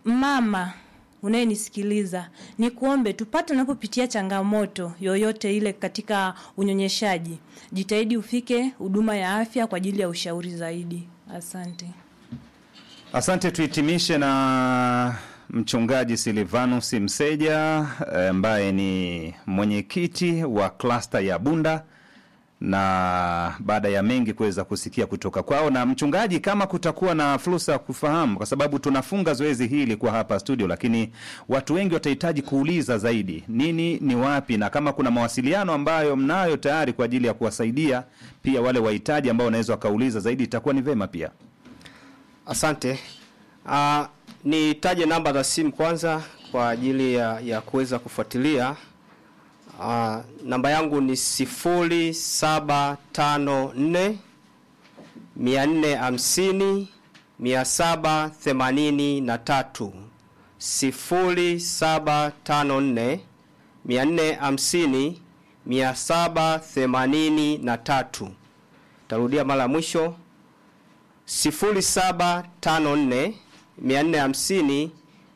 mama unayenisikiliza ni kuombe tupate unapopitia changamoto yoyote ile katika unyonyeshaji jitahidi ufike huduma ya afya kwa ajili ya ushauri zaidi asante Asante, tuhitimishe na mchungaji Silvanus Mseja eh, ambaye ni mwenyekiti wa klasta ya Bunda, na baada ya mengi kuweza kusikia kutoka kwao. Na mchungaji, kama kutakuwa na fursa ya kufahamu, kwa sababu tunafunga zoezi hili kwa hapa studio, lakini watu wengi watahitaji kuuliza zaidi, nini ni wapi, na kama kuna mawasiliano ambayo mnayo tayari kwa ajili ya kuwasaidia pia wale wahitaji ambao wanaweza wakauliza zaidi, itakuwa ni vema pia. Asante. Uh, nitaje namba za simu kwanza kwa ajili ya, ya kuweza kufuatilia. Uh, namba yangu ni sifuri saba tano nne mia nne hamsini mia saba themanini na tatu sifuri saba tano nne mia nne hamsini mia saba themanini na tatu. Tarudia mara ya mwisho 0754 450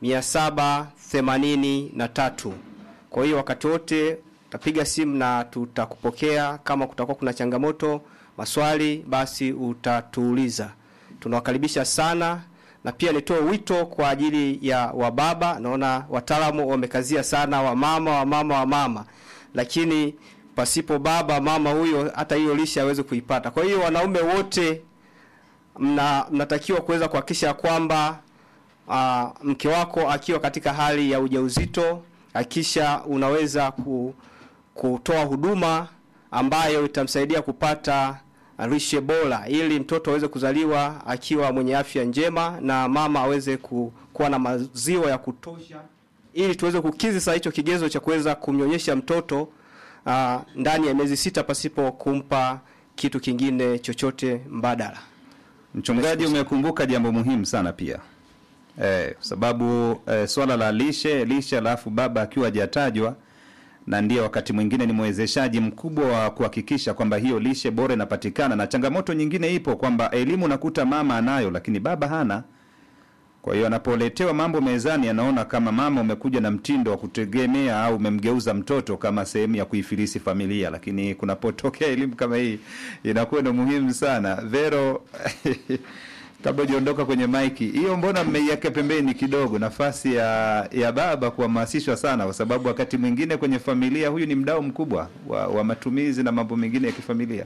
783. Kwa hiyo wakati wote utapiga simu na tutakupokea. Kama kutakuwa kuna changamoto, maswali, basi utatuuliza. Tunawakaribisha sana, na pia nitoe wito kwa ajili ya wababa. Naona wataalamu wamekazia sana wamama, wamama, wamama, lakini pasipo baba mama huyo hata hiyo lishe hawezi kuipata. Kwa hiyo wanaume wote mna, mnatakiwa kuweza kuhakikisha kwamba uh, mke wako akiwa katika hali ya ujauzito hakikisha unaweza ku, kutoa huduma ambayo itamsaidia kupata lishe bora ili mtoto aweze kuzaliwa akiwa mwenye afya njema na mama aweze ku, kuwa na maziwa ya kutosha ili tuweze kukizi saa hicho kigezo cha kuweza kumnyonyesha mtoto uh, ndani ya miezi sita pasipo kumpa kitu kingine chochote mbadala. Mchungaji, umekumbuka jambo muhimu sana pia eh, kwa sababu eh, swala la lishe lishe, alafu baba akiwa hajatajwa, na ndiye wakati mwingine ni mwezeshaji mkubwa wa kuhakikisha kwamba hiyo lishe bora inapatikana. Na changamoto nyingine ipo kwamba elimu nakuta mama anayo, lakini baba hana. Kwa hiyo anapoletewa mambo mezani, anaona kama mama umekuja na mtindo wa kutegemea au umemgeuza mtoto kama sehemu ya kuifilisi familia, lakini kunapotokea elimu kama hii inakuwa ni muhimu sana. Vero, kabla hujaondoka kwenye maiki hiyo, mbona mmeiweka pembeni kidogo nafasi ya ya baba kuhamasishwa sana, kwa sababu wakati mwingine kwenye familia huyu ni mdau mkubwa wa, wa matumizi na mambo mengine ya kifamilia.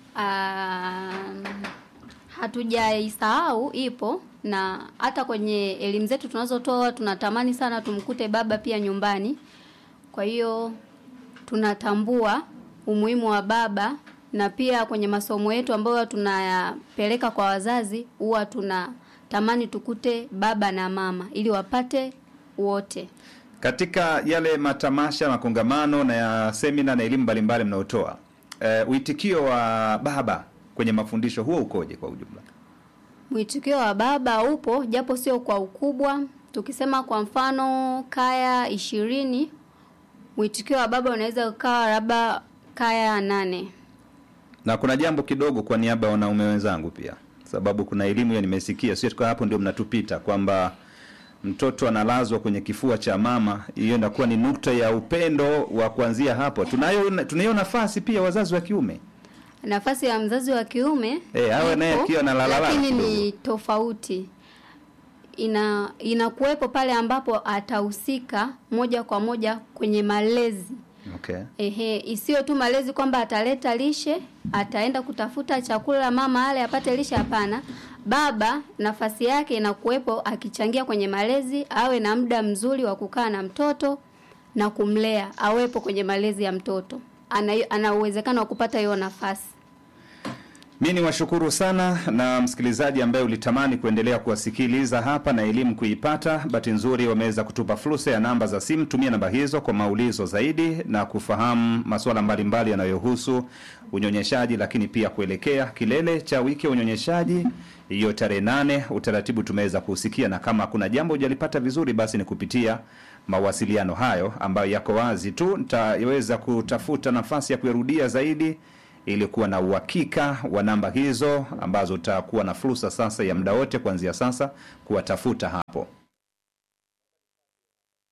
Um, hatujaisahau ipo na hata kwenye elimu zetu tunazotoa tunatamani sana tumkute baba pia nyumbani. Kwa hiyo tunatambua umuhimu wa baba na pia kwenye masomo yetu ambayo tunayapeleka kwa wazazi huwa tunatamani tukute baba na mama ili wapate wote. Katika yale matamasha, makongamano na ya semina na elimu mbalimbali mnaotoa, eh, uitikio wa baba kwenye mafundisho huo ukoje kwa ujumla? Mwitikio wa baba upo japo sio kwa ukubwa. Tukisema kwa mfano kaya ishirini, mwitikio wa baba unaweza ukawa labda kaya nane. Na kuna jambo kidogo kwa niaba ya wanaume wenzangu pia, sababu kuna elimu hiyo nimesikia, sio kwa hapo ndio mnatupita kwamba mtoto analazwa kwenye kifua cha mama, hiyo inakuwa ni nukta ya upendo wa kuanzia hapo. Tunayo tunayo nafasi pia wazazi wa kiume Nafasi ya mzazi wa kiume Eh, awe naye ipo, akiwa analalala lakini kidogo. ni tofauti. Ina inakuwepo pale ambapo atahusika moja kwa moja kwenye malezi. okay. Ehe, isiyo tu malezi kwamba ataleta lishe, ataenda kutafuta chakula mama ale apate lishe. Hapana, baba nafasi yake inakuwepo akichangia kwenye malezi, awe na muda mzuri wa kukaa na mtoto na kumlea, awepo kwenye malezi ya mtoto. Ana, ana uwezekano wa kupata hiyo nafasi. Mi ni washukuru sana na msikilizaji ambaye ulitamani kuendelea kuwasikiliza hapa na elimu kuipata. Bahati nzuri wameweza kutupa fursa ya namba za simu. Tumia namba hizo kwa maulizo zaidi na kufahamu masuala mbalimbali yanayohusu unyonyeshaji, lakini pia kuelekea kilele cha wiki ya unyonyeshaji hiyo tarehe nane. Utaratibu tumeweza kusikia, na kama kuna jambo hujalipata vizuri, basi ni kupitia mawasiliano hayo ambayo yako wazi tu. Nitaweza kutafuta nafasi ya kuyarudia zaidi ili kuwa na uhakika wa namba hizo ambazo utakuwa na fursa sasa ya muda wote kuanzia sasa kuwatafuta hapo.